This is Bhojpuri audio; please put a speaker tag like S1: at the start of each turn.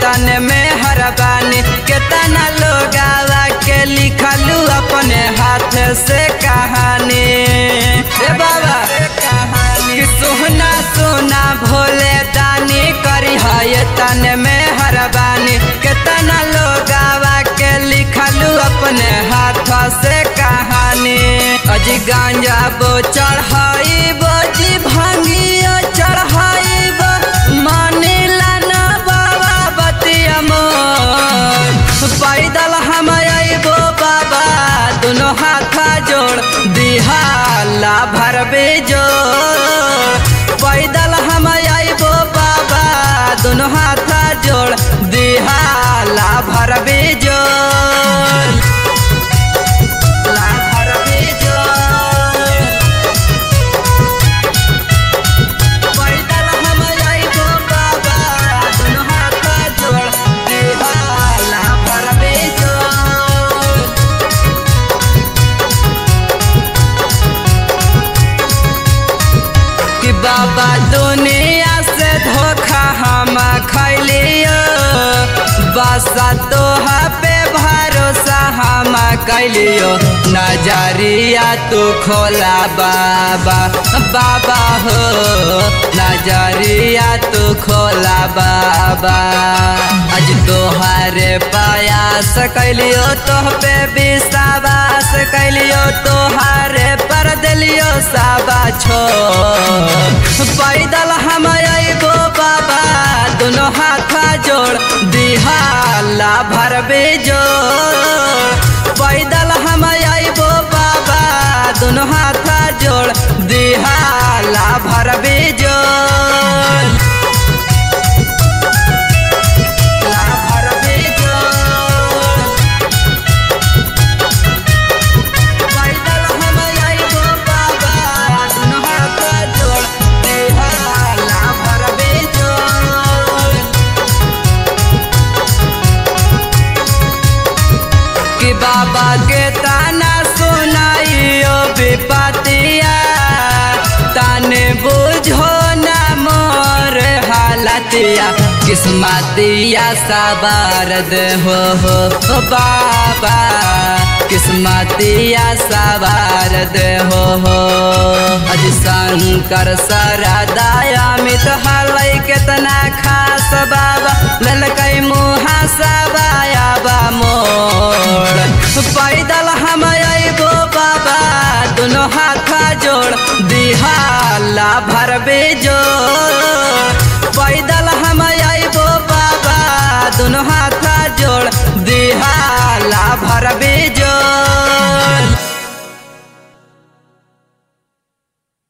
S1: तन में हरबानी केतना लोग आवा के लिखलू अपने हाथ से कहानी ए बाबा कि सोना सोना भोले दानी करी है तन में हरबानी केतना लोग आवा के लिखलू अपने हाथ से कहानी अजी गांजा बो चढ़ाई बोजी भांगिया चढ़ाई बो मानिला ना बाबा बतिया मोर पैदल हम अइबो बाबा दोनों हाथ जोड़ दिहाला भरबे जोड़ पैदल हम अइबो बाबा दोनों हाथ जोड़ दिहाला भरबे जोड़ ला भरबे जोड़ पैदल हम अइबो बाबा दोनों हाथ जोड़ दिहाला भरबे जोड़ कि बाबा दुनिया से धोखा हम खैलियो बसा तोहा पे भरोसा हम कैलियो नजरिया तू खोला बाबा बाबा हो नजरिया तू खोला बाबा आज तोहारे प्रयास कैलियो तोह पे विश्वास कैलियो तोहारे पर दिलियो साबा छो पैदल हम अइबो बाबा दोनों हाथ जोड़ दिहाला भरबे जोड़ पैदल हम अइबो बाबा दोनों हाथ जोड़ दिहाला भरबे जोड़ ला भरबे जोड़ पैदल हम अइबो बाबा दोनों हाथ जोड़ दिहाला भरबे जोड़ कि बाबा के ताना सुनाइयो विपतिया ताने बुझो ना मोर हालतिया किस्मतिया सवार दे हो हो हो बाबा किस्मतिया सवार दे हो हो अज शंकर सरदाया मित हलै केतना खास बाबा ललकै मुहा सबाया बा मोड़ पैदल हम अइबो बाबा दोनों हाथ जोड़ दिहाला भरबे जोड़